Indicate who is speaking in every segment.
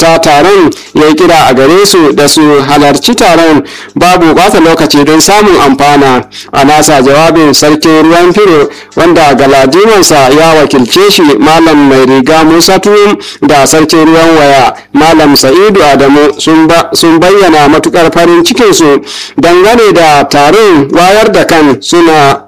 Speaker 1: mahalarta taron ya yi kira a gare su da su halarci taron babu bata lokaci don samun amfana a nasa jawabin sarkin ruwan firo wanda galadimansa ya wakilce shi malam mai riga musa tuwum da sarkin ruwan waya malam sa'idu adamu sun bayyana matukar farin cikinsu dangane da taron wayar da kan suna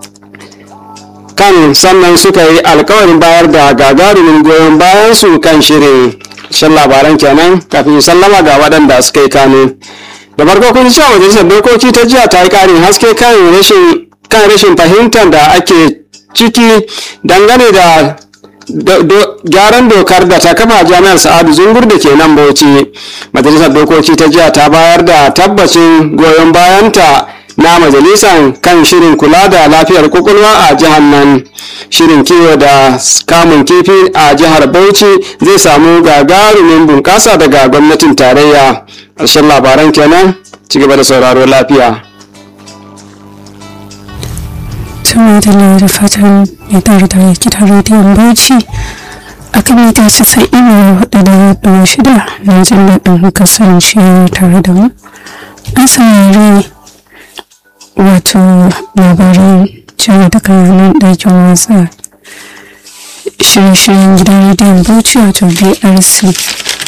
Speaker 1: kan sannan suka yi alkawarin bayar da gagarumin goyon bayan su kan shirin shan labaran kenan kafin sallama ga waɗanda suka yi kano da farko kun cewa majalisar dokoki ta jiya ta yi ƙarin haske kan rashin kan rashin fahimtar da ake ciki dangane da gyaran dokar da ta kafa jami'ar sa'adu zungur da ke nan bauchi majalisar dokoki ta jiya ta bayar da tabbacin goyon bayanta na majalisar kan shirin kula da lafiyar kwakwalwa a jihar nan shirin kiwo da kamun kifi a jihar bauchi zai samu gagarumin bunƙasa daga gwamnatin tarayya ƙarshen labaran kenan ci gaba da sauraro lafiya
Speaker 2: tun da da fatan ya tare da gidan rediyon bauchi a kan mita casa'in da hudu da hudu shida na jin daɗin kasance tare da mu an saurari wato labaran cewa daga nan ɗakin wasa shirye-shiryen gidan rediyon bauchi wato brc